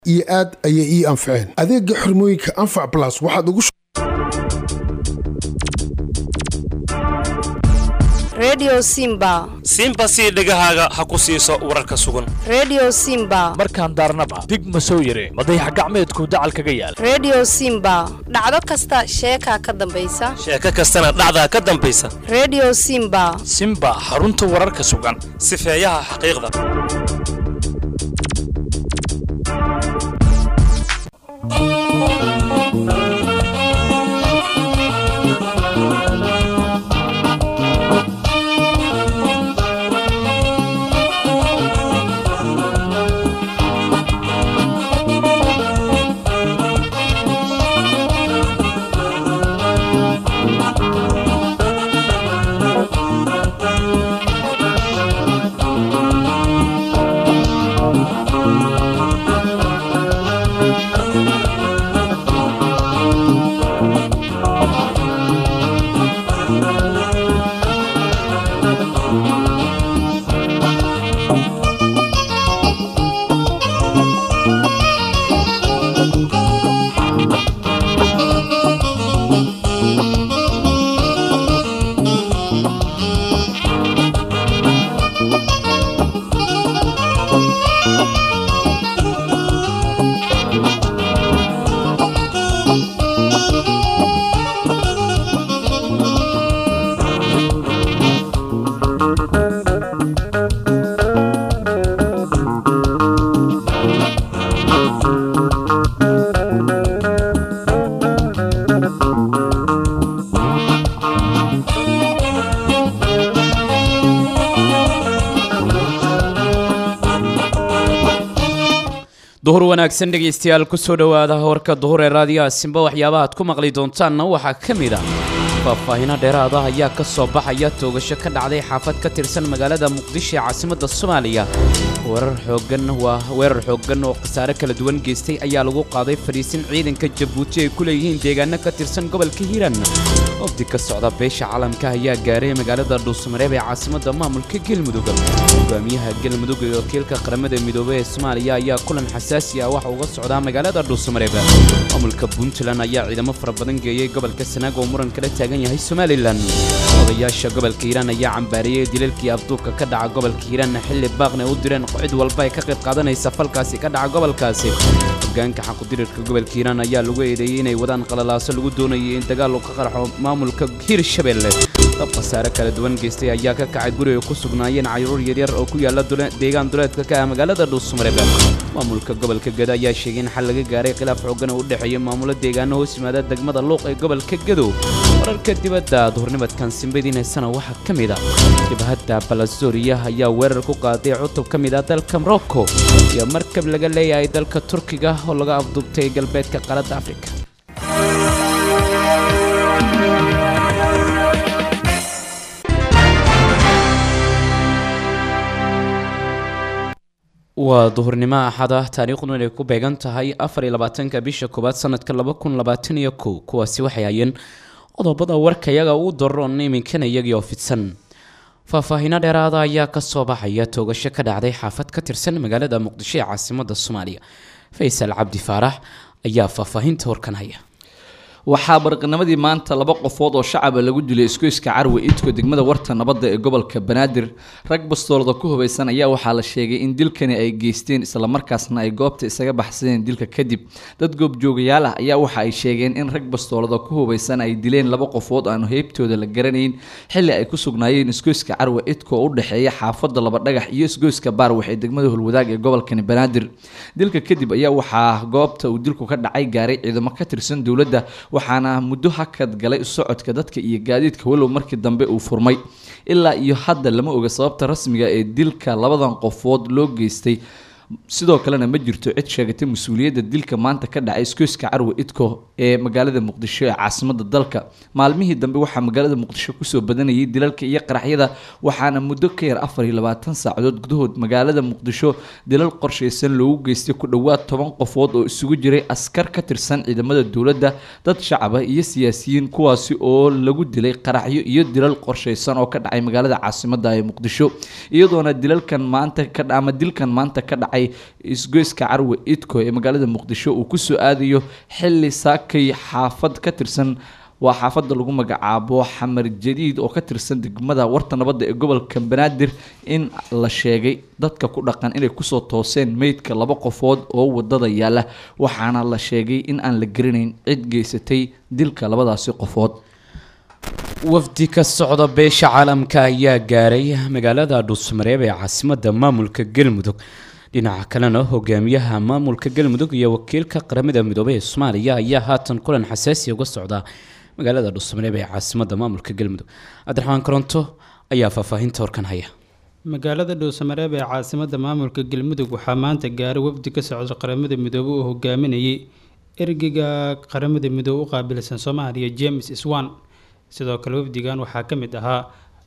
iyo aad ayay ii anfaceen adeegga xirmooyinka anfac blas waxaad ugu redio simba simba sii dhegahaaga ha ku siiso wararka sugan redio simba markaan daarnaba dig ma soo yare madayax gacmeedku dacal kaga yaal redio simba dhacdo kasta sheekaa ka dambaysa sheeko kastana dhacdaa ka dambaysa redio simba simba xarunta wararka sugan sifeeyaha xaqiiqda duhur wanaagsan dhegaystayaal kusoo dhowaada warka duhur ee raadiyaha simba waxyaabaha aad ku maqli doontaanna waxaa ka mid ah faahfaahino dheeraada ayaa ka soo baxaya toogasho ka dhacday xaafad ka tirsan magaalada muqdisho ee caasimadda soomaaliya weerar xooggan waa weerar xooggan oo khasaare kala duwan geystay ayaa lagu qaaday fadhiisin ciidanka jabuuti ay ku leeyihiin deegaano ka tirsan gobolka hiiraan wafdi ka socda beesha caalamka ayaa gaaray magaalada dhuusamareeb ee caasimadda maamulka galmudug hogaamiyaha galmudug ee wakiilka qaramada midoobey ee soomaaliya ayaa kulan xasaasi ah waxa uga socdaa magaalada dhuusamareeb maamulka puntland ayaa ciidamo fara badan geeyey gobolka sanaag oo muran kala taagan yahay somalilan odayaasha gobolka hiiraan ayaa cambaariyey dilalkii afduubka ka dhaca gobolka hiiraan xilli baaqna u direen cid walba ay ka qayb qaadanaysa falkaasi ka dhaca gobolkaasi hogaanka xaqudirirka gobolka hiiraan ayaa lagu eedeeyey inay wadaan qalalaaso lagu doonayay in dagaal uu ka qarxo maamulka hiirshabelle dab khasaare kala duwan geystay ayaa ka kacay guri ay ku sugnaayeen cayruur yaryar oo ku yaala deegaan duleedka ka ah magaalada dhuusamareeb maamulka gobolka gado ayaa sheegay in xal laga gaaray khilaaf xoogan oo u dhexeeya maamulo deegaano hoos yimaada degmada luuq ee gobolka gadow wararka dibadda duhurnimadkan simbadiin haysana waxaa ka mid ah jabhadda balasoriya ayaa weerar ku qaaday cutub ka mid ah dalka morocco iyo markab laga leeyahay dalka turkiga oo laga afduubtay galbeedka qaaradda afrika waa duhurnimo axad ah taariikhdu inay ku beegan tahay afar iyo labaatanka bisha koowaad sanadka laba kun labaatan iyo kow kuwaasi waxay hayeen qodobada warka iyaga uu daroon iminkana iyagii oo fidsan faahfaahino dheeraada ayaa kasoo baxaya toogasho ka dhacday xaafad ka tirsan magaalada muqdisho ee caasimada soomaaliya faysal cabdi faarax ayaa faahfaahinta warkan haya waxaa barqanimadii maanta laba qofood oo shacaba lagu dilay isgoyska carwe idko degmada warta nabadda ee gobolka banaadir rag bastoolada ku hubaysan ayaa waxaa la sheegay in dilkani ay geysteen islamarkaasna ay goobta isaga baxsadeen dilka kadib dad goobjoogayaal ah ayaa waxa ay sheegeen in rag bastoolada ku hubaysan ay dileen laba qofood aan heybtooda la garanayn xilli ay ku sugnaayeen isgoyska carwe idko oo u dhexeeya xaafadda laba dhagax iyo isgoyska baarwax ee degmada holwadaag ee gobolkani banaadir dilka kadib ayaa waxaa goobta uu dilku ka dhacay gaaray ciidamo ka tirsan dowladda waxaana muddo hakad galay socodka dadka iyo gaadiidka walow markii dambe uu furmay ilaa iyo hadda lama oga sababta rasmiga ee dilka labadan qofood loo geystay sidoo kalena ma jirto cid sheegatay mas-uuliyadda dilka maanta ka dhacay iskoyska carwe idko ee magaalada muqdisho ee caasimada dalka maalmihii dambe waxaa magaalada muqdisho kusoo badanayay dilalka iyo qaraxyada waxaana muddo ka yar afar iyo labaatan saacadood gudahood magaalada muqdisho dilal qorshaysan loogu geystay ku dhowaad toban qofood oo isugu jiray askar ka tirsan ciidamada dowladda dad shacaba iyo siyaasiyiin kuwaasi oo lagu dilay qaraxyo iyo dilal qorshaysan oo ka dhacay magaalada caasimada ee muqdisho iyadoona dilalkan maanta ka ama dilkan maanta ka dhacay baxay isgoyska carwe idko ee magaalada muqdisho uu kusoo aadayo xili saakay xaafad ka tirsan waa xaafada lagu magacaabo xamar jadiid oo ka tirsan degmada warta nabadda ee gobolka banaadir in la sheegay dadka ku dhaqan inay kusoo tooseen meydka laba qofood oo wadada yaala waxaana la sheegay in aan la garanayn cid geysatay dilka labadaasi qofood wafdi ka socda beesha caalamka ayaa gaaray magaalada dhuusmareeb ee caasimadda maamulka galmudug dhinaca kalena hogaamiyaha maamulka galmudug iyo wakiilka qaramada midoobey ee soomaaliya ayaa haatan kulan xasaasi uga socda magaalada dhuusmareeb ee caasimadda maamulka galmudug cabdiraxmaan koronto ayaa faahfaahinta horkan haya magaalada dhuusamareeb ee caasimadda maamulka galmudug waxaa maanta gaaray wafdi ka socda qaramada midoobe oo hogaaminayay ergeyga qaramada midoobe u qaabilsan soomaaliya james swan sidoo kale wafdigan waxaa ka mid ahaa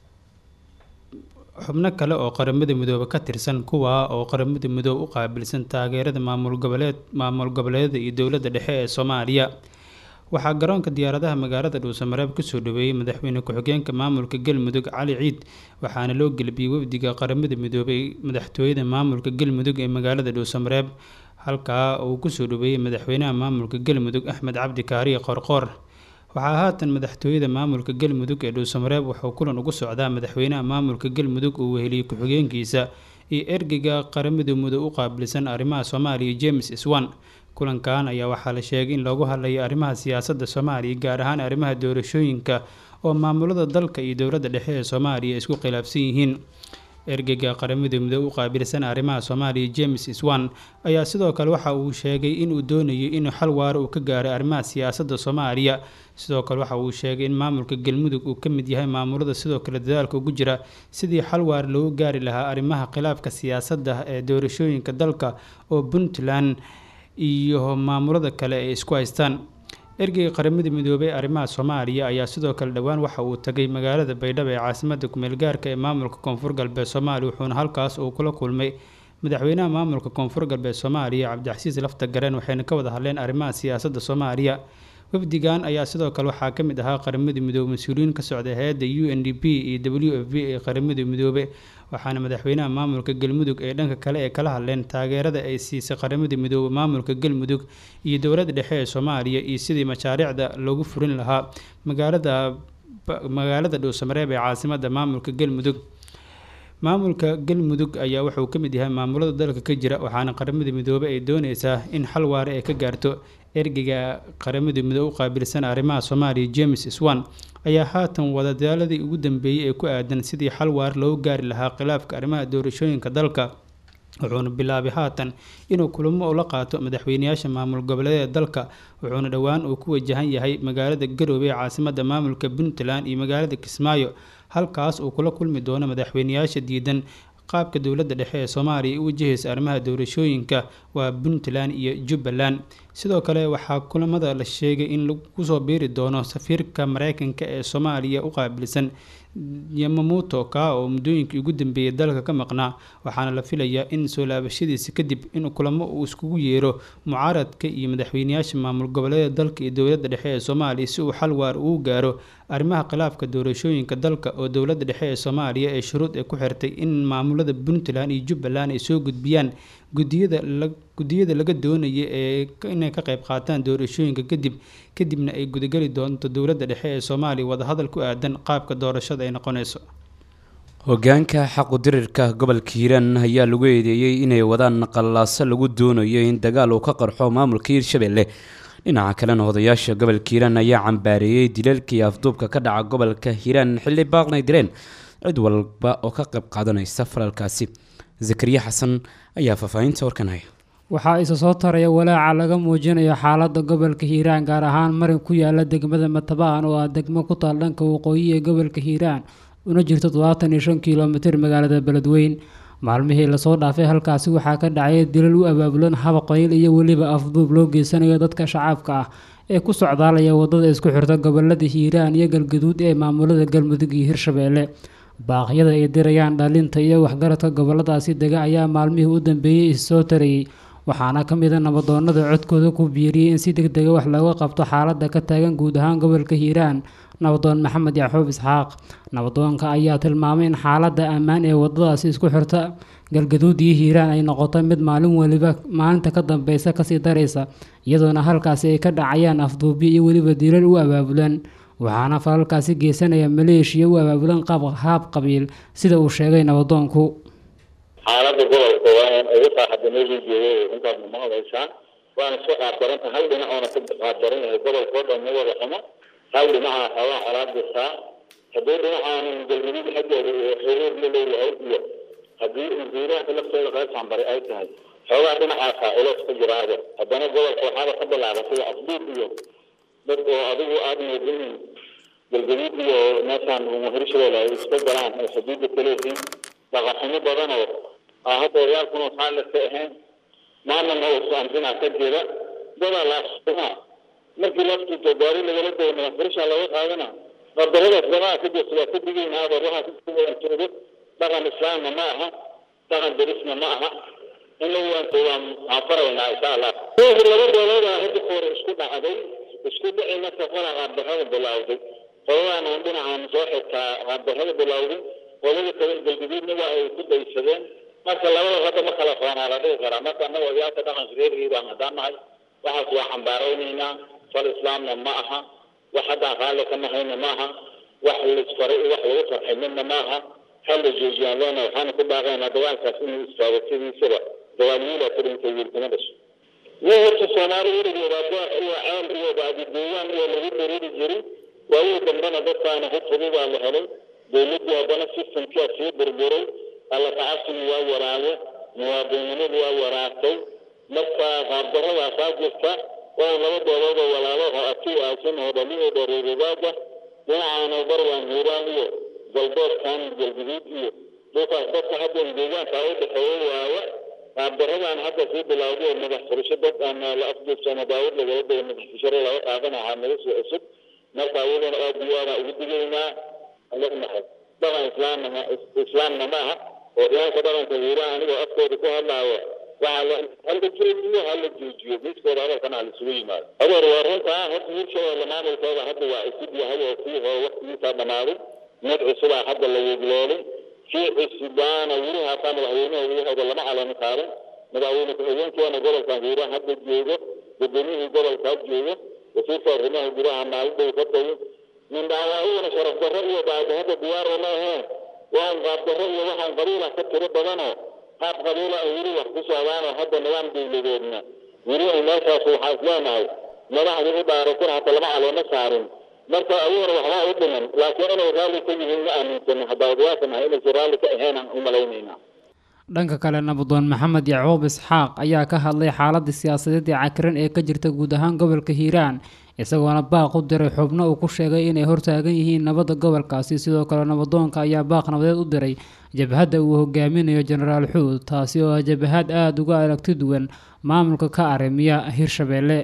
xubno kale oo qaramada midoobe ka tirsan kuwaa oo qaramada midoobe u qaabilsan taageerada maamul goboleed maamul goboleedyada iyo dowladda dhexe ee soomaaliya waxaa garoonka diyaaradaha magaalada dhuusamareeb kusoo dhaweeyey madaxweyne ku-xigeenka maamulka galmudug cali ciid waxaana loo gelbiyey wafdiga qaramada midoobey madaxtooyada maamulka galmudug ee magaalada dhuusamareeb halkaa uu kusoo dhaweeyey madaxweynaha maamulka galmudug axmed cabdi kaariye qorqoor waxaa haatan madaxtooyada maamulka galmudug ee dhuusamareeb wuxuu kulan ugu socdaa madaxweynaha maamulka galmudug uu weheliyey ku-xigeenkiisa iyo ergeyga qaramada midoobe u qaabilsan arrimaha soomaaliya james swan kulankan ayaa waxaa la sheegay in loogu hadlayo arrimaha siyaasadda soomaaliya gaar ahaan arrimaha doorashooyinka oo maamulada dalka iyo dowladda dhexe ee soomaaliya isku khilaafsan yihiin ergeyga qaramada midoobe u qaabilsan arrimaha soomaaliya james swan ayaa sidoo kale waxa uu sheegay inuu doonayo inuu xal waaro uu ka gaaray arrimaha siyaasadda soomaaliya sidoo kale waxa uu sheegay in maamulka galmudug uu ka mid yahay maamulada sidoo kale dadaalka ugu jira sidii xal waar loogu gaari lahaa arrimaha khilaafka siyaasadda ee doorashooyinka dalka oo puntland iyo maamulada kale ay isku haystaan ergeyga qaramada midoobey ee arrimaha soomaaliya ayaa sidoo kale dhowaan waxa uu tagay magaalada baydhabo ee caasimadda kumeelgaarka ee maamulka koonfur galbeed soomaaliya wuxuuna halkaas uu kula kulmay madaxweynaha maamulka koonfur galbeed soomaaliya cabdixasiis lafta gareen waxayna ka wada hadleen arrimaha siyaasadda soomaaliya wafdigan ayaa sidoo kale waxaa ka mid ahaa qaramada midoobe mas-uuliyiin ka socda hay-adda u n d p iyo w f b ee qaramada midoobe waxaana madaxweynaha maamulka galmudug ee dhanka kale ee kala hadleen taageerada ay siisay qaramada midoobe maamulka galmudug iyo dowladda dhexe ee soomaaliya iyo sidii mashaariicda loogu furin lahaa magaalada magaalada dhuusamareeb ee caasimadda maamulka galmudug maamulka galmudug ayaa wuxuu ka mid yahay maamulada dalka ka jira waxaana qaramada midoobe ay dooneysaa in xal waare ay ka gaarto ergeyga qaramada midoobe u qaabilsan arrimaha soomaaliya james swan ayaa haatan wadadaaladii ugu dambeeyey ee ku aadan sidii xal waar loogu gaari lahaa khilaafka arrimaha doorashooyinka dalka wuxuuna bilaabay haatan inuu kulamo ula qaato madaxweyneyaasha maamul goboleedyada dalka wuxuuna dhowaan uu ku wajahan yahay magaalada garoobe ee caasimadda maamulka puntland iyo magaalada kismaayo halkaas uu kula kulmi doono madaxweyneyaasha diidan qaabka dowladda dhexe ee soomaaliya u wajahaysa arrimaha doorashooyinka waa puntland iyo jubbaland sidoo kale waxaa kulamada la sheegay in lagu soo biiri doono safiirka mareykanka ee soomaaliya u qaabilsan yamamuuto kaa oo muddooyinkii ugu dambeeyay dalka ka maqnaa waxaana la filayaa in soo laabashadiisa kadib in kulamo uu iskugu yeero mucaaradka iyo madaxweyneyaasha maamul goboleeda dalka iyo dowladda dhexe ee soomaaliya si uu xal waar ugu gaaro arrimaha khilaafka doorashooyinka dalka oo dowladda dhexe ee soomaaliya ee shuruud ay ku xirtay in maamulada puntland iyo jubbaland ay soo gudbiyaan gudiyada gudiyada laga doonaya ee inay ka qayb qaataan doorashooyinka kadib kadibna ay gudageli doonto dowladda dhexe ee soomaaliya wadahadal ku aadan qaabka doorashada ay noqonayso hogaanka xaqudirirka gobolka hiiraan ayaa lagu eedeeyey inay wadaan qallaaso lagu doonayo in dagaal uu ka qarxo maamulka hiirshabelle dhinaca kalena odayaasha gobolka hiiraan ayaa cambaareeyey dilalkii afduubka ka dhaca gobolka hiiraan xilli baaqnay direen cid walba oo ka qayb qaadanaysa falalkaasi zakariya xasan ayaa faahfaahinta warkan haya waxaa isa soo taraya walaaca laga muujinayo xaaladda gobolka hiiraan gaar ahaan marin ku yaala degmada matabaan oo ah degmo ku taal dhanka waqooyi ee gobolka hiiraan una jirto todobaatan iyo shan kilomitir magaalada beledweyn maalmihii lasoo dhaafay halkaasi waxaa ka dhacay dilal u abaabulan habaqoyl iyo weliba afduub loo geysanayo dadka shacabka ah ee ku socdaalaya wadada isku xirta gobolada hiiraan iyo galgaduud ee maamulada galmudug iyo hirshabeelle baaqyada ay dirayaan dhalinta iyo waxgaradka goboladaasi dega ayaa maalmihii u dambeeyey issoo tarayay waxaana ka mid a nabadoonada codkooda ku biiriyey in si deg dega wax looga qabto xaaladda ka taagan guud ahaan gobolka hiiraan nabadoon maxamed yacquub isxaaq nabadoonka ayaa tilmaamay in xaaladda ammaan ee wadadaasi isku xirta galgaduud iyo hiiraan ay noqoto mid maalin weliba maalinta ka dambeysa kasii daraysa iyadoona halkaasi ay ka dhacayaan afduubyo iyo weliba diilal u abaabulan waxaana falalkaasi geysanaya maleeshiya u abaabulan qaab haab qabiil sida uu sheegay nabadoonku xaaladda gobolka waa in ugu saaxada meeshii joogay intaas ma maqlaysaa waana soo qaabdaranta hal dhinac oona ka qaabdaran yahay gobolka oo dhan ma wada xumo hal dhinaca xoogaa colaad dirtaa haddii dhinacaana galmudug xaggeeda iyo xiriir la leeyahay iyo haddii hiiraanka lafteeda qaybtaan bari ay tahay xoogaa dhinacaasa uleys ka jiraada haddana gobolka waxaaba ka bilaaban sida afduub iyo dad oo adigu aada moodinin galgaduud iyo meeshaan hirshabelle ay iska galaan oo xuduudda kaleeyihiin dhaqanxumo badan oo ah hadda oryaalkuna waxaa laka ahayn maamana usaamsinaa ka jira dadaa laasuma markii laftuuto gaari lagala dayna furishaa laga qaadana qadaradaas gamaha ka jirta waa ka digaynaaba waxaa kuwaantoodo dhaqan islaamna ma aha dhaqan derisna ma aha in la waanto waan waan faraynaa insha allah laba beelood aa hadda hore isku dhacday isku dhici marka qola qaabdarrada bilowday qoladaan aan dhinacaan soo xigtaa qaabdarrada bilowday qolada kale galguduudna waa ay ku daysadeen marka labada hadda ma kala foonaa la dhihi karaa marka annaga odayaalka dhaqanka reer hiiraan haddaan nahay waxaas waa xambaaraynaynaa fal islaamna ma aha wax haddaan raalli ka nahayna ma aha wax laisfaray iyo wax lagu farxay midna ma aha hal la joojiyaan leena waxaana ku baaqaynaa dagaalkaas inuu istaago sidiisaba dagaal wiila kurintay wiilkama dhasho wii horta soomaali weligeeda waa iyo ceel iyo baadideeyaan iyo lagu dariri jirin waawii dambena dadkaana hub fudubaa la helay dowladdii haddana systemkia sii burburay alla tacasigi waa waraaye muwaadiniinadu waa waraagtay marka qaabdaradaasaa jirta waa laba beelood oo walaalaho atii aasin oo dhali oo dhareeribaada dhinacaana bar waan hiiraan iyo galbeedkan galguduud iyo dhulkaas dadka hadda deegaanka u dhexeeya waaye qaabdaradan hadda sii bilowday oo madax furasho dad aan la afduubsano daawad lagala dayo madax fisharo laga qaadanahaa naga soo cusub marka iyadana aad iyo aadaan ugu digaynaa alanahay dhaqan islaamna islaamna ma aha oo dhinaanka dhaqanka hiiraan anigoo afkooda ku hadlaayo waxaa la hala joojiyo hala joojiyo midkooda hadalkana hala isugu yimaado adeer waa runtaa horta hirshabeelle maamulkooda hadda waa cusub yahay oo kii hore waktigiisaa dhamaaday mid cusubaa hadda la wegloolay kii cusubaana weli haataa madaxweynaha wiyahooda lama calami qaadan madaxweyne ku-xigeenkeena gobolkan hiiraan hadda joogo gudoomiyihii gobolkaa joogo wasiirka arrimaha gudaha maalidhow ka tagay mindhaawaaiyana sharaf darro iyo baadi hadda diyaaro ma aheen waan qaabdarro iyo waxaan qabiila ka tiro badanoo qaab qabiila ay weli wax ku socdaanoo hadda nidaam dowladeedna weli ay meeshaas waxaa is leenahay madaxdii u dhaaratana hata lama caleemo saarin marka ayagana waxbaa u dhiman laakiin inay raalli ka yihiin ma aaminsano haddaa odayaasha nahay inaysan raalli ka aheenaan u malaynaynaa dhanka kale nabadoon maxamed yacquub isxaaq ayaa ka hadlay xaaladda siyaasadeed ee cakiran ee ka jirta guud ahaan gobolka hiiraan isagoona baaq u diray xubno uu ku sheegay inay hortaagan yihiin nabadda gobolkaasi sidoo kale nabadoonka ayaa baaq nabadeed u diray jabhadda uu hogaaminayo jenaraal xuud taasi oo ah jabhad aada uga aragti duwan maamulka ka arrimiya hirshabeelle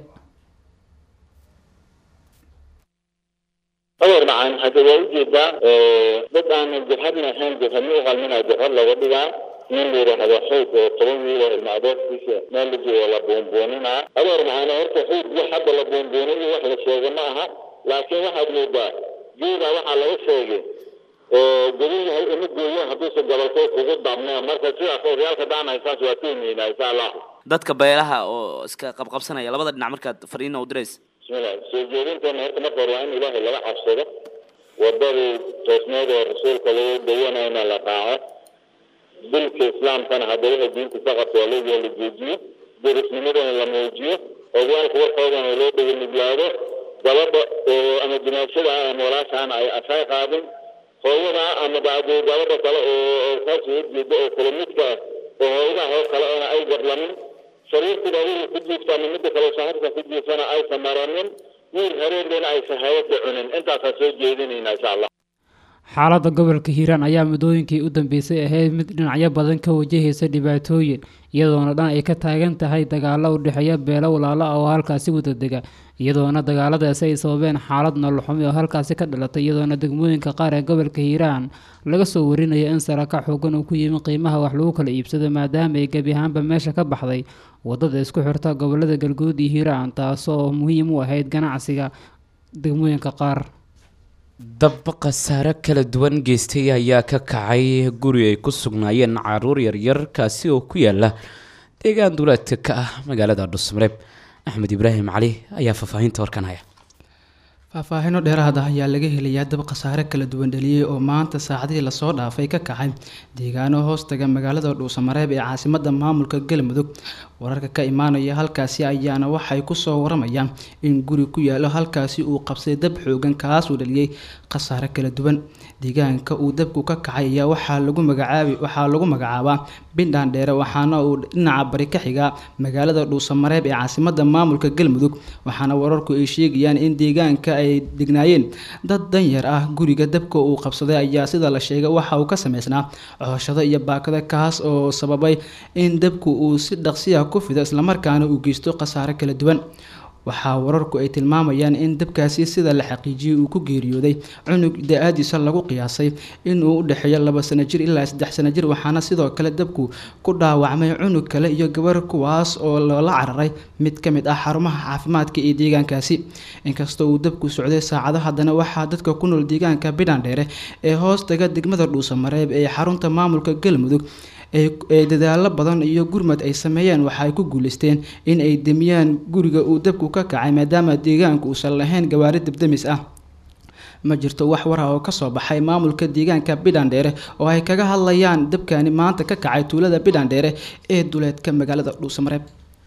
adeer macaan hadda waa ujeedaa dad aan jabhadna ahayn jabhadna u qalminaa jabhad laga dhigaa nin la yidhaahdo xuud oo toban wiil oo ilma adeerkiisa meel la joogo la buunbuuninaa adeer macaan horta xuud wax hadda la buunbuunin wax la sheega ma aha laakiin waxaad moodaa geeda waxaa laga sheegay godan yahay ima gooyo hadduusa gobolkay kugu dabneen marka sidaas odayaalka daanaysaas waa tuhmaynaa insha allah dadka beelaha oo iska qabqabsanaya labada dhinac markaad fariina u diraysa bismillah soo jeedinteena horta marka hore waa in ilaahay laga cabsado wadadii toosneed oo rasuulka lagu dawanayna la raaco dilka islaamkana haddii waxay diinta ka qabto waa loo la joojiyo derisnimadana la muujiyo odayaalka warkoodana loo dheganniglaado gabadha oo ama jinaashada ah ama walaashaana ay asay qaadin hooyada ama bacdi gabadha kale oo kaas horjeeda oo kala midka ah oo hooyadaha oo kale ona ay gablamin sariirtida adiga ku jiifta ama midda kale saaxiibka ku jiifana aysan maranin wiil hareerdeena aysan hayada cunin intaasaan soo jeedinaynaa insha allah xaaladda gobolka hiiraan ayaa muddooyinkii u dambeysay ahayd mid dhinacyo badan ka wajahaysa dhibaatooyin iyadoona dhan ay ka taagan tahay dagaalo u dhexeeya beelo walaalo ah oo halkaasi wada dega iyadoona dagaaladaasi ay sababeen xaalad nololxumi oo halkaasi ka dhalatay iyadoona degmooyinka qaar ee gobolka hiiraan laga soo warinayo in saraka xoogan uu ku yimi qiimaha wax lagu kala iibsado maadaama ay gebi ahaanba meesha ka baxday wadada isku xirta gobolada galguud iyo hiiraan taasoo muhiim u ahayd ganacsiga degmooyinka qaar dab khasaare kala duwan geystay ayaa ka kacay guri ay ku sugnaayeen caruur yaryar kaasi oo ku yaala deegaan duleedka ka ah magaalada dhusmareeb axmed ibraahim cali ayaa faahfaahinta warkan haya faahfaahino dheeraad ah ayaa laga helayaa dab khasaare kala duwan dhaliyey oo maanta saacadihii lasoo dhaafay ka kacay deegaano hoostaga magaalada dhuusamareeb ee caasimada maamulka galmudug wararka ka imaanaya halkaasi ayaana waxay kusoo waramayaan in guri ku yaalo halkaasi uu qabsay dab xoogan kaasuu dhaliyey khasaare kala duwan deegaanka uu dabku ka kacay ayaa waxaa lagu magacaabi waxaa lagu magacaabaa bindhaan dheere waxaana uu dhinaca bari ka xigaa magaalada dhuusamareeb ee caasimada maamulka galmudug waxaana wararku ay sheegayaan in deegaanka ay degnaayeen dad danyar ah guriga dabka uu qabsaday ayaa sida la sheegay waxa uu ka sameysnaa cooshado iyo baakado kaas oo sababay in dabku uu si dhaqsiya ku fido islamarkaana uu geysto khasaare kala duwan waxaa wararku ay tilmaamayaan in dabkaasi sida la xaqiijiyey uu ku geeriyooday cunug da-aadiisa lagu qiyaasay inuu u dhexeeyo laba sano jir ilaa saddex sano jir waxaana sidoo kale dabku ku dhaawacmay cunug kale iyo gabar kuwaas oo loola cararay mid ka mid ah xarumaha caafimaadka ee deegaankaasi inkastoo uu dabku socday saacado haddana waxaa dadka ku nool deegaanka bidhandheere ee hoostaga degmada dhuusamareeb ee xarunta maamulka galmudug ee dadaalo badan iyo gurmad ay sameeyeen waxa ay ku guuleysteen in ay demiyaan guriga uu dabku ka kacay maadaama deegaanku uusan lahayn gawaari dabdamis ah ma jirto wax war ah oo kasoo baxay maamulka deegaanka bidhandheere oo ay kaga hadlayaan dabkani maanta ka kacay tuulada bidhandheere ee duleedka magaalada dhuusamareeb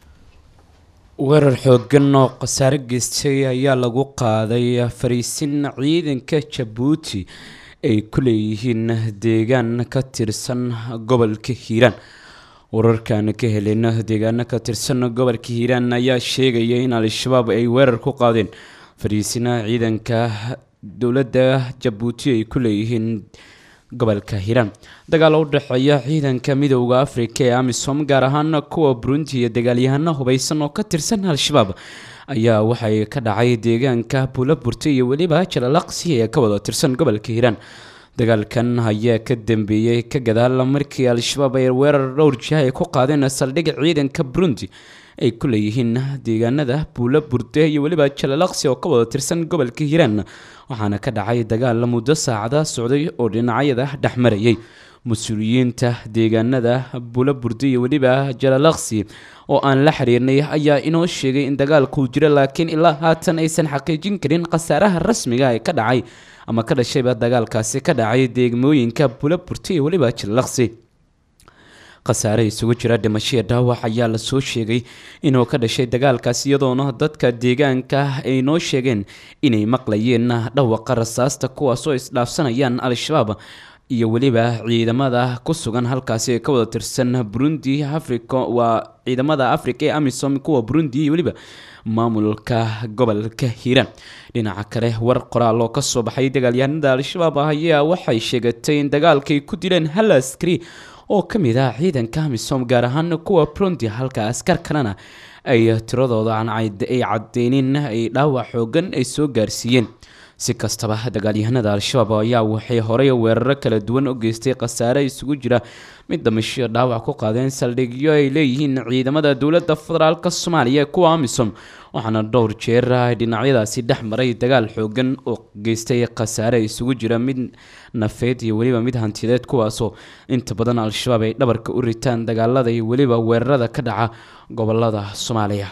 weerar xoogan oo khasaare geystay ayaa lagu qaaday fariisin ciidanka jabuuti ay ku leeyihiin deegaan ka tirsan gobolka hiiraan wararkan ka helin deegaano ka tirsan gobolka hiiraan ayaa sheegaya in al-shabaab ay weerar ku qaadeen fariisina ciidanka dowladda jabuuti ay ku leeyihiin gobolka hiiraan dagaal u dhexeeya ciidanka midooda afrika ee amisom gaar ahaan kuwa burundi iyo dagaalyahano hubeysan oo ka tirsan al-shabaab ayaa waxay ka dhacay deegaanka buulaburta iyo weliba jalalaqsi ee ka wada tirsan gobolka hiiraan dagaalkan ayaa ka dambeeyey ka gadaal markii al-shabaab ay weerar dhowr jiha ay ku qaadeen saldhig ciidanka burundi ay ku leeyihiin deegaanada buula burde iyo weliba jalalaqsi oo ka wada tirsan gobolka hiiraan waxaana ka dhacay dagaal muddo saacada socday oo dhinacyada dhexmarayay mas-uuliyiinta deegaanada buula burde iyo weliba jalalaqsi oo aan la xiriirnay ayaa inoo sheegay in dagaalkuu jiro laakiin ilaa haatan aysan xaqiijin karin khasaaraha rasmiga ee ka dhacay ama ka dhashayba dagaalkaasi ka dhacay deegmooyinka buula burte iyo weliba jalalaqsi khasaare isugu jira dhimashaya dhaawac ayaa lasoo sheegay inuu ka dhashay dagaalkaas iyadoona dadka deegaanka ay noo sheegeen inay maqlayeen dhawaqa rasaasta kuwaasoo isdhaafsanayaan al-shabaab iyo weliba ciidamada ku sugan halkaasi ee ka wada tirsan burundi africa waa ciidamada africa ee amisom kuwa burundi iyo weliba maamulka gobolka hiiraan dhinaca kale war qoraal oo kasoo baxay dagaalyahanada al-shabaab ah ayaa waxay sheegatay in dagaalkay ku dileen hal askari oo ka mid ah ciidanka amisom gaar ahaan kuwa burundi halka askar kalena ay tiradooda ay cadeynin ay dhaawac xoogan ay soo gaarsiiyeen si kastaba dagaalyahanada al-shabaab ayaa waxay horey weeraro kala duwan u geystay khasaare isugu jira mid damisho dhaawac ku qaadeen saldhigyo ay leeyihiin ciidamada dowladda federaalk soomaaliya kuwa amisom waxaana dhowr jeer dhinacyadaasi dhex maray dagaal xoogan oo geystay khasaare isugu jira mid nafeed iyo weliba mid hantiyadeed kuwaasoo inta badan al-shabaab ay dhabarka u ritaan dagaalada iyo weliba weerarada ka dhaca gobolada soomaaliya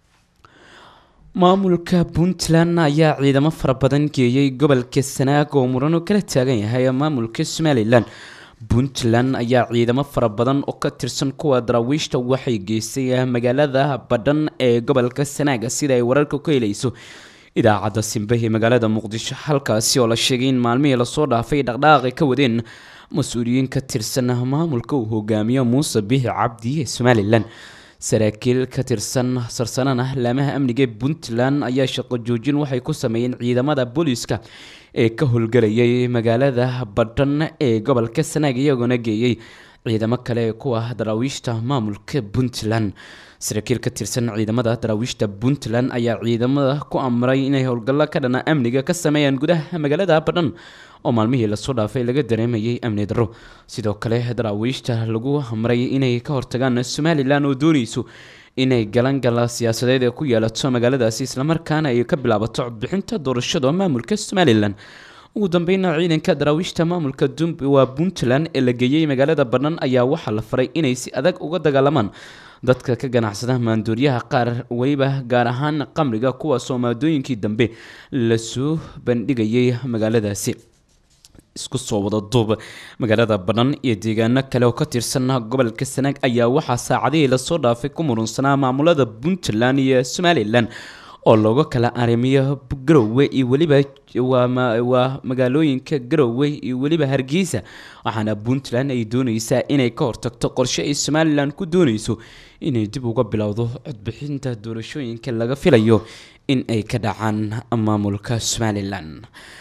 maamulka puntland ayaa ciidamo fara badan geeyey gobolka sanaag oo murano kala taagan yahay maamulka somalilan puntland ayaa ciidamo fara badan oo ka tirsan kuwa daraawiishta waxay geystay magaalada badhan ee gobolka sanaaga sida ay wararka ku helayso idaacadda simbe ee magaalada muqdisho halkaasi oo la sheegay in maalmihii lasoo dhaafay dhaqdhaqaaqi ka wadeen mas-uuliyiin ka tirsan maamulka uu hogaamiyo muuse bixi cabdi ee somalilan saraakiil ka tirsan sarsanana laamaha amniga ee puntland ayaa shaqo joojin waxay ku sameeyeen ciidamada booliiska ee ka howlgelayay magaalada badhan ee gobolka sanaag iyagoona geeyey ciidamo kale ee kuwa daraawiishta maamulka puntland saraakiil ka tirsan ciidamada daraawiishta puntland ayaa ciidamada ku amray inay howlgallo ka dhana amniga ka sameeyaan gudaha magaalada badhan oo maalmihii lasoo dhaafay laga dareemayay amni darro sidoo kale daraawiishta lagu amray inay ka hortagaan somalilan oo dooneyso inay galangala siyaasadeed ee ku yeelato magaaladaasi islamarkaana ay ka bilaabato codbixinta doorashada maamulka somalilan ugu dambeyna ciidanka daraawiishta maamulka waa puntland ee la geeyey magaalada badhan ayaa waxaa la faray inay si adag uga dagaalamaan dadka ka ganacsada maandooriyaha qaar weliba gaar ahaan qamriga kuwaasoo maadooyinkii dambe lasoo bandhigayay magaaladaasi isku soo wada duub magaalada badhan iyo deegaano kale oo ka tirsan gobolka sanaag ayaa waxaa saacadihii lasoo dhaafay ku murunsanaa maamulada puntland iyo somalilan oo looga kala arrimiyo garowe iyo weliba waa magaalooyinka garowe iyo weliba hargeysa waxaana puntland ay dooneysaa inay ka hortagto qorshe ay somalilan ku dooneyso inay dib uga bilowdo codbixinta doorashooyinka laga filayo in ay ka dhacaan maamulka somalilan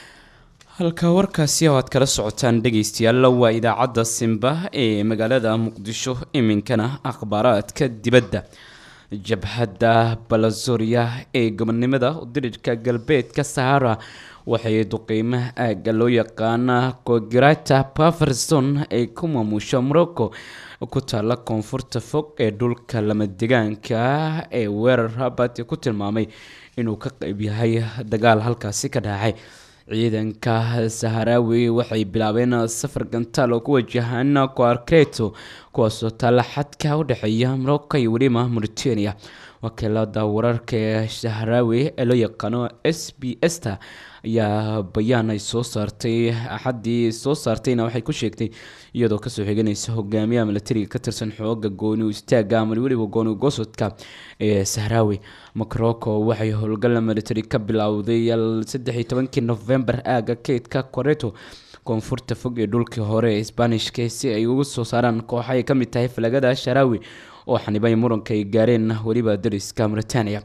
halka warkaasi oo aad kala socotaan dhegeystayaal waa idaacadda simba ee magaalada muqdisho iminkana akhbaaraadka dibadda jabhadda balazoria ee gobonimada dirirka galbeedka sahara waxay duqeymaha aagga loo yaqaana kogirata paverson ay ku maamusho morocco ku taala koonfurta fog ee dhulka lama degaanka ee weerar rabat ku tilmaamay inuu ka qeyb yahay dagaal halkaasi ka dhacay ciidanka saharaawi waxay bilaabeen safar gantaal oo ku wajahaan coarcreto kuwaasoo taalla xadka u dhexeeya morocco iyo weliba mauritania wakiilada wararka ee saharaawi ee loo yaqaano s b s ta ayaa bayaan ay soo saartay axaddii soo saartayna waxay ku sheegtay iyadoo kasoo xiganaysa hogaamiyaha milatariga ka tirsan xooga gooni istaaga ama weliba gooni gosodka ee sahraawi macroco waxay howlgal military ka bilowday saddex iyo tobankii november aaga keydka coreto koonfurta fog ee dhulkii hore ee sbanishka si ay ugu soo saaraan kooxa ay ka mid tahay falagada sharaawi oo xanibay muranka ay gaareen weliba dariska mauritania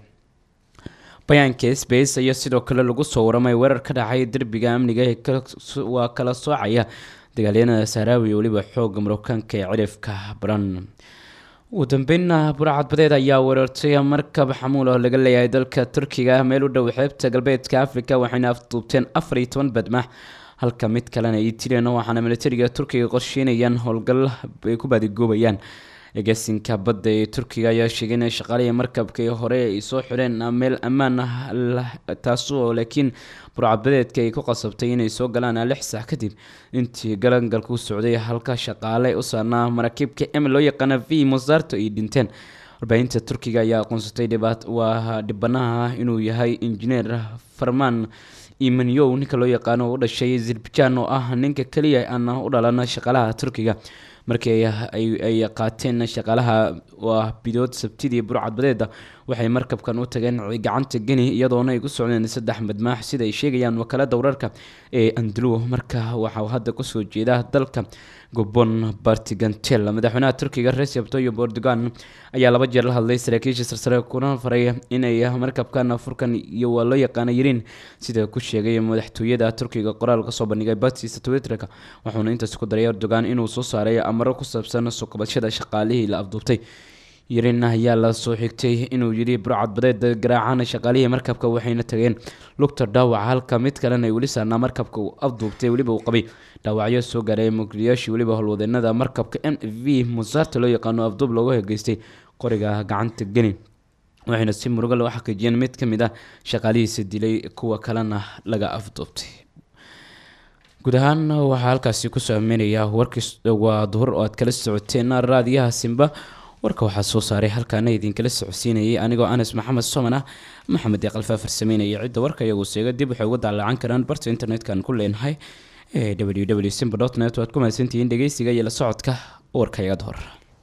bayaanka sbs ayaa sidoo kale lagu soo waramay weerar ka dhacay derbiga amniga ee waa kala soocaya dagaalyanada sahraawi iyo weliba xooga marookaanka ee cirifka baran ugu dambeynna burcad badeed ayaa weerartay markab xamuul oo laga leeyahay dalka turkiga meel u dhow xeebta galbeedka africa waxayna afduubteen afar iyo toban badmax halka mid kalena ay tireen waxaana militariga turkiga qorsheynayaan howlgal ay ku baadigoobayaan agaasinka badda ee turkiga ayaa sheegay in shaqaalihii markabkii hore ay soo xireen meel ammaan ah taasoo laakiin burcadbadeedka ay ku qasabtay inay soo galaan lix sax kadib intii galangalku socday halka shaqaale u saarnaa maraakiibka em loo yaqaana v mosarto ay dhinteen warbaahinta turkiga ayaa aqoonsatay waa dhibanaha inuu yahay injineer farmaan imanyow ninka loo yaqaano u dhashay azerbaijan oo ah ninka keliya aan u dhalan shaqaalaha turkiga markii ay qaateen shaqaalaha waa bidood sabtidii burcadbadeeda waxay markabkan u tageen gacanta geni iyadoona ay ku socdeen saddex madmaax sida ay sheegayaan wakaalada wararka ee andalo marka waxaa hadda kusoo jeeda dalka gobon bartigantel madaxweynaha turkiga recep tayyip erdogan ayaa laba jeer la hadlay saraakiisha sarsare kuna faray inay markabkan furkan iyo waa loo yaqaana yiriin sida ku sheegay madaxtooyada turkiga qoraal kasoo bandhigay batista twitterka wuxuuna intaas ku daray erdogan inuu soo saaray amaro ku saabsan soo kabashada shaqaalihii la afduubtay yirin ayaa la soo xigtay inuu yidhi burcad badeed garaacana shaqaalihii markabka waxayna tageen lugta dhaawaca halka mid kalena ay weli saarnaa markabka uu afduubtay weliba uu qabay dhaawacyo soo gaaray mugdiyaashii weliba howlwadeenada markabka m v musaarta loo yaqaano afduub looga hegeystay qoriga gacanta geni waxayna si murugo loo xaqiijiyeen mid ka mid ah shaqaalihiisa dilay kuwa kalena laga afduubtay guud ahaan waxaa halkaasi kusoo ameynayaa warkii waa duhur oo aad kala socoteen raadiyaha simba warka waxaa soo saaray halkaana idinkala socodsiinayay anigoo anas maxamed soman ah maxamed eeqalfaa farsameynaya cidda warka iyagu seega dib waxay uga daalaacan karaan barta internet-kan ku leenahay ee w w simba dot net waad ku mahadsantihiin dhegeysiga iyo la socodka warka iga hor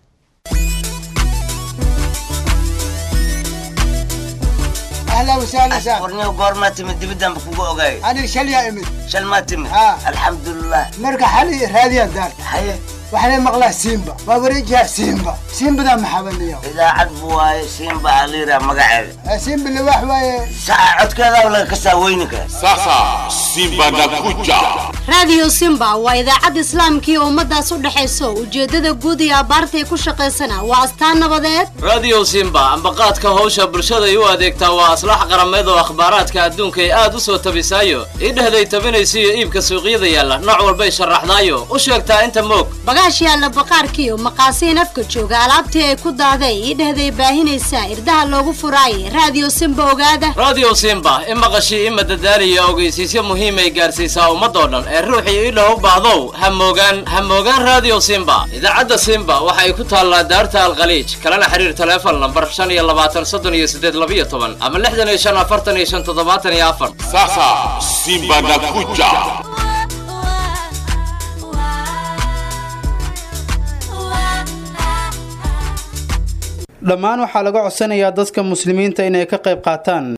اهلا وسهلا ورني قورما تمد دبدان بكوكو اوغاي انا شل يا امي شل ما تمد آه. الحمد لله مرقى حالي راديا دار حي وحنا مقلاه سيمبا وابريجها سيمبا سيمبا ذا محبني اذا عدبوا سيمبا عليرا مقعد سيمبا اللي واحد ساعة عد كذا ولا كسا وينك Sasa Simba nakuja. raadiyo simba waa idaacad islaamkii ummadaas u dhexayso ujeedada guud iyo abbaartay ku shaqaysana waa astaan nabadeed radio simba ambaqaadka howsha bulshaday u adeegtaa waa aslax qarameed oo akhbaaraadka adduunka ay aad u soo tabisaayo idhehday tabinaysiyo iibka suuqyada yaalla nooc walbay sharaxdaayo u sheegtaa inta moog bagaash yaalla baqaarkiiyo maqaasiin afka jooga alaabtii ay ku daaday idhehday baahinaysaa irdaha loogu furaayay raadiyo simba ogaada radio simba i maqashii ima dadaaliya ogeysiisyo muhiimay gaarsiisaa ummadoo dhan ee ruuxii idha u baahdow ha moogaan ha moogaan radio simba idaacadda simba waxay ku taallaa daarta alkhaliij kalena xiriir taleefon lambar shan iyo labaatan soddon iyo siddeed labiyo toban ama lixdan iyo shan afartan iyo shan toddobaatan iyo afar sasa simba nakuja dhammaan waxaa laga codsanayaa dadka muslimiinta inay ka qayb qaataan